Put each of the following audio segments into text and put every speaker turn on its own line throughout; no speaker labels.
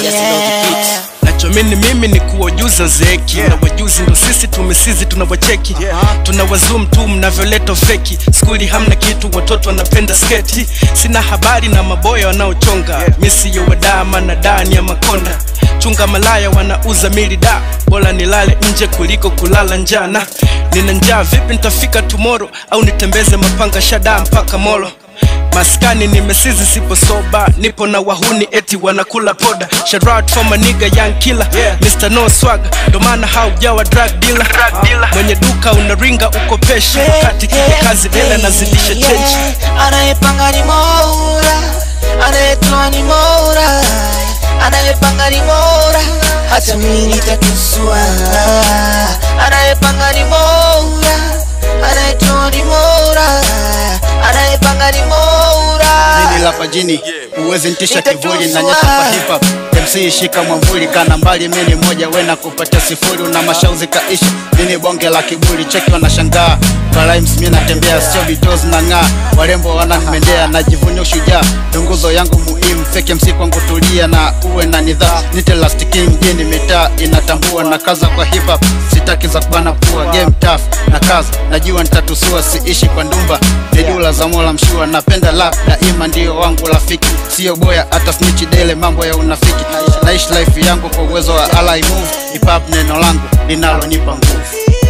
Yes, Doggy Beats.
nachomini mimi ni kuwajuza zeki
Yeah.
na wajuzi ndo sisi tumesizi tunawacheki
Yeah.
tuna wazum tu mnavyoleta feki skuli hamna kitu watoto wanapenda sketi sina habari na maboya wanaochonga
Yeah.
misiyo wadama na dani ya makonda chunga malaya wanauza mili da bora nilale nje kuliko kulala njana nina njaa vipi nitafika tumoro au nitembeze mapanga shada mpaka molo maskani nimesizi sipo soba nipo na wahuni eti wanakula poda Shout for my nigga young killer
Yeah.
Mr. No swag ndo maana haujawa drug dealer mwenye duka unaringa ukopesha wakati kile kazi dele anazidisha change
anayepanga ni Mola, anayetoa ni Mola, anayepanga ni Mola, hata mimi nitatusua. Anayepanga ni Mola, anayetoa ni Mola, anayepanga ni Mola.
Jini la pajini uwezi ntisha kivuli na nyata pa hip hop MC shika mwamvuli kana mbali mini moja wena kupatia sifuri una mashauzi kaisha mini bonge la kiburi cheki wanashangaa kwa rhymes mimi natembea sio vitos na ng'aa warembo wananimendea najivunia ushujaa ndo nguzo yangu muhimu fake MC kwangu tulia na uwe na nidhaa nite last king mjini mitaa inatambua na kaza kwa hip hop sitaki za kubana pua game tough na kaza najua nitatusua siishi kwa ndumba ni dula za mola mshua napenda lap daima ndio wangu rafiki sio boya hata snitch dele mambo ya unafiki naishi life yangu kwa uwezo wa ally move hip hop neno langu linalonipa nguvu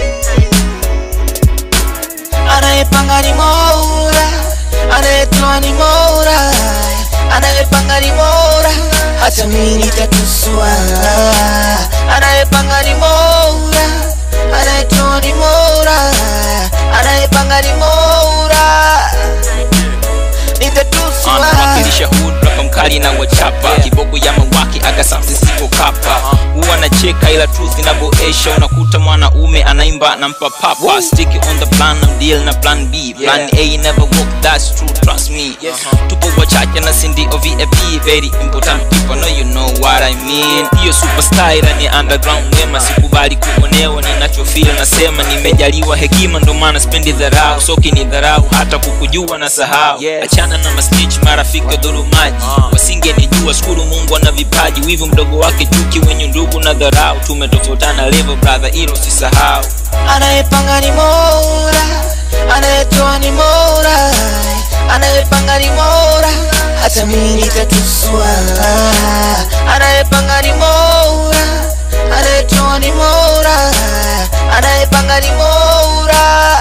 anayepanga ni Mola, anayetoa ni Mola, anayepanga ni Mola, hata mimi nitatusua. Anayepanga ni Mola, anayetoa ni Mola, anayepanga ni Mola, nitatusua.
anawakilisha hood rapa mkali na wachapa kiboko ya mawaki akasamsi siko kapa huwa anacheka ila truth inavyoesha unakuta mwanaume anaimba na mpapapa stick on the plan I'm deal na plan b plan a never work that's true trust me tupo wachache na sindi o vip very important people know you know what I mean hiyo superstar ila ni underground wema sikubali kuonewa ninachofeel nasema nimejaliwa hekima ndo maana spendi dharau soki ni dharau hata kukujua na sahau
Yeah.
achana na masnitch marafiki dhurumaji wasingenijua shukuru mungu ana vipaji wivu mdogo wake chuki wenye ndugu na dharau tumetofautana level brother ilo sisahau
anayepanga ni Mola, anayetoa ni Mola, anayepanga ni Mola, hata mimi nitatusua. Anayepanga ni Mola, anayetoa ni Mola, anayepanga ni Mola,